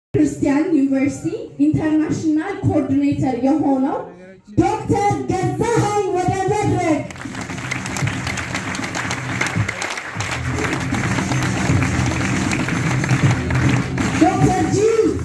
ክርስቲያን ዩኒቨርሲቲ ኢንተርናሽናል ኮኦርዲኔተር የሆነው ዶክተር ገዛኸኝ ወደ መድረክ ዶክተር ጂ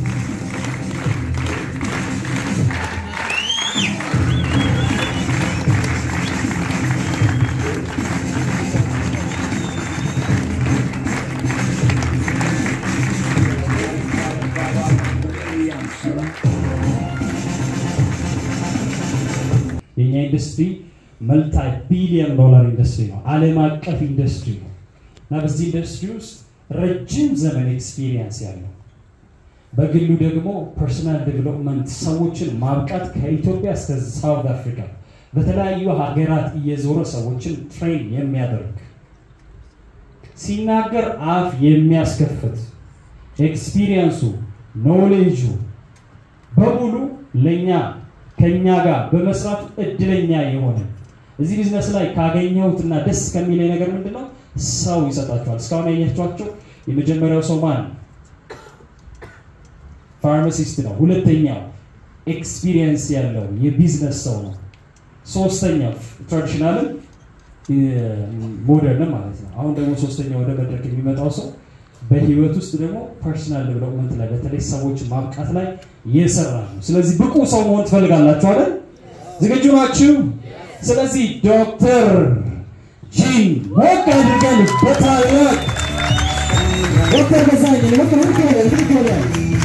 የኛ ኢንዱስትሪ መልታይ ቢሊዮን ዶላር ኢንዱስትሪ ነው። ዓለም አቀፍ ኢንዱስትሪ ነው እና በዚህ ኢንዱስትሪ ውስጥ ረጅም ዘመን ኤክስፒሪየንስ ያለው በግሉ ደግሞ ፐርሰናል ዴቨሎፕመንት ሰዎችን ማብቃት ከኢትዮጵያ እስከ ሳውት አፍሪካ በተለያዩ ሀገራት እየዞረ ሰዎችን ትሬን የሚያደርግ ሲናገር አፍ የሚያስከፍት ኤክስፒሪየንሱ ኖሌጁ በሙሉ ለእኛ ከኛ ጋር በመስራቱ እድለኛ የሆነ እዚህ ቢዝነስ ላይ ካገኘሁትና ደስ ከሚለኝ ነገር ምንድነው? ሰው ይሰጣቸዋል። እስካሁን ያያቸኋቸው የመጀመሪያው ሰው ማን ፋርማሲስት ነው። ሁለተኛው ኤክስፒሪየንስ ያለው የቢዝነስ ሰው ነው። ሶስተኛው ትራዲሽናልም ሞደርን ማለት ነው። አሁን ደግሞ ሶስተኛው ወደ መድረክ የሚመጣው ሰው በህይወት ውስጥ ደግሞ ፐርሰናል ዴቨሎፕመንት ላይ በተለይ ሰዎች ማብቃት ላይ የሰራ ነው። ስለዚህ ብቁ ሰው መሆን ትፈልጋላችሁ አይደል? ዝግጁ ናችሁ? ስለዚህ ዶክተር ጂን ሞቅ አድርገን በታላቅ ዶክተር ገዛኸኝ ሞቅ ሞቅ ይበል ሞቅ ይበል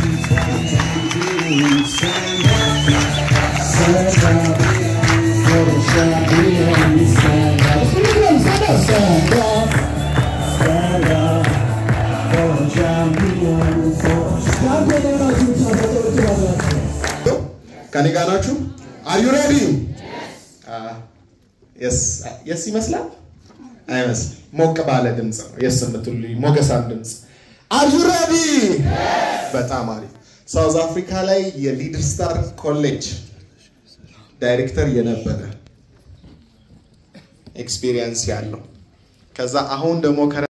ከኔ ጋር ናችሁ? አር ዩ ሬዲ? የስ ይመስላል አይመስል? ሞቅ ባለ ድምፅ ነው የስ የምትሉኝ ሞገሳም ድምፅ። አር ዩ ሬዲ? በጣም አሪፍ። ሳውዝ አፍሪካ ላይ የሊድር ስታር ኮሌጅ ዳይሬክተር የነበረ ኤክስፒሪየንስ ያለው ከዛ አሁን ደግሞ ከ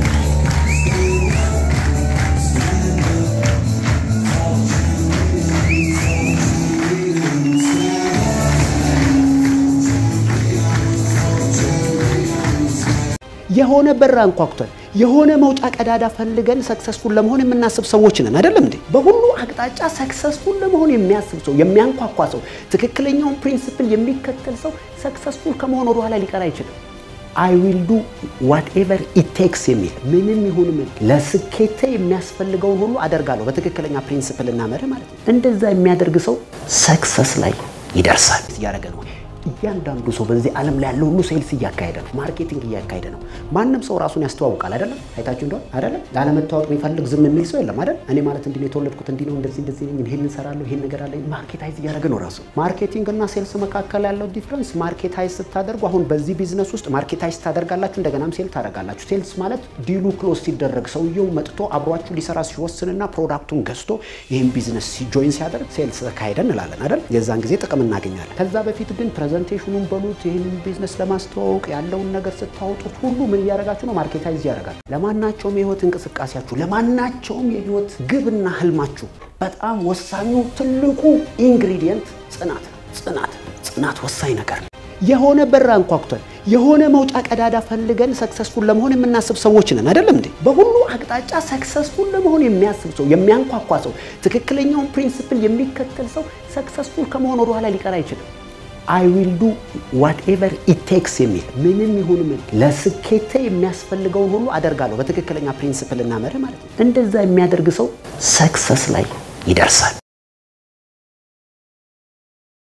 የሆነ በር አንኳኩተን የሆነ መውጫ ቀዳዳ ፈልገን ሰክሰስፉል ለመሆን የምናስብ ሰዎች ነን አይደለም እንዴ? በሁሉ አቅጣጫ ሰክሰስፉል ለመሆን የሚያስብ ሰው፣ የሚያንኳኳ ሰው፣ ትክክለኛውን ፕሪንሲፕል የሚከተል ሰው ሰክሰስፉል ከመሆን ወደ ኋላ ሊቀር አይችልም። አይ ዊል ዱ ዋትኤቨር ኢት ቴክስ የሚል ምንም ይሁን ምን ለስኬቴ የሚያስፈልገውን ሁሉ አደርጋለሁ በትክክለኛ ፕሪንሲፕል እና መርህ ማለት ነው። እንደዛ የሚያደርግ ሰው ሰክሰስ ላይ ይደርሳል። እያደረገ ነው። እያንዳንዱ ሰው በዚህ ዓለም ላይ ያለው ሁሉ ሴልስ እያካሄደ ነው፣ ማርኬቲንግ እያካሄደ ነው። ማንም ሰው ራሱን ያስተዋውቃል አይደለም? አይታችሁ እንደሆነ አይደለም? ላለመታወቅ የሚፈልግ ዝም የሚል ሰው የለም አይደል? እኔ ማለት እንዲህ ነው የተወለድኩት እንዲህ ነው እንደዚህ እንደዚህ ነኝ ይሄን እንሰራለሁ ይሄን ነገር አለ ማርኬታይዝ እያደረገ ነው ራሱ። ማርኬቲንግ እና ሴልስ መካከል ያለው ዲፍረንስ ማርኬታይዝ ስታደርጉ አሁን በዚህ ቢዝነስ ውስጥ ማርኬታይዝ ታደርጋላችሁ፣ እንደገናም ሴል ታደርጋላችሁ። ሴልስ ማለት ዲሉ ክሎዝ ሲደረግ ሰውየው መጥቶ አብሯችሁ ሊሰራ ሲወስንና ፕሮዳክቱን ገዝቶ ይህን ቢዝነስ ጆይን ሲያደርግ ሴልስ ተካሄደ እንላለን አይደል? የዛን ጊዜ ጥቅም እናገኛለን። ከዛ በፊት ግን ፕሬዘንቴሽኑን በሉት ይህንን ቢዝነስ ለማስተዋወቅ ያለውን ነገር ስታወጡት ሁሉ ምን እያደረጋችሁ ነው? ማርኬታይዝ እያደረጋችሁ። ለማናቸውም የህይወት እንቅስቃሴያችሁ፣ ለማናቸውም የህይወት ግብና ህልማችሁ በጣም ወሳኙ ትልቁ ኢንግሪዲየንት ጽናት ነው። ጽናት ጽናት ወሳኝ ነገር ነው። የሆነ በር አንኳኩተን የሆነ መውጫ ቀዳዳ ፈልገን ሰክሰስፉል ለመሆን የምናስብ ሰዎች ነን አይደለም እንዴ? በሁሉ አቅጣጫ ሰክሰስፉል ለመሆን የሚያስብ ሰው፣ የሚያንኳኳ ሰው፣ ትክክለኛውን ፕሪንሲፕል የሚከተል ሰው ሰክሰስፉል ከመሆን ወደ ኋላ ሊቀር አይችልም። አይ ዊል ዱ ዋትኤቨር ኢት ቴክስ የሚል ምንም ይሁን ምን ለስኬቴ የሚያስፈልገውን ሁሉ አደርጋለሁ በትክክለኛ ፕሪንሲፕል እና መርህ ማለት ነው። እንደዛ የሚያደርግ ሰው ሰክሰስ ላይ ይደርሳል።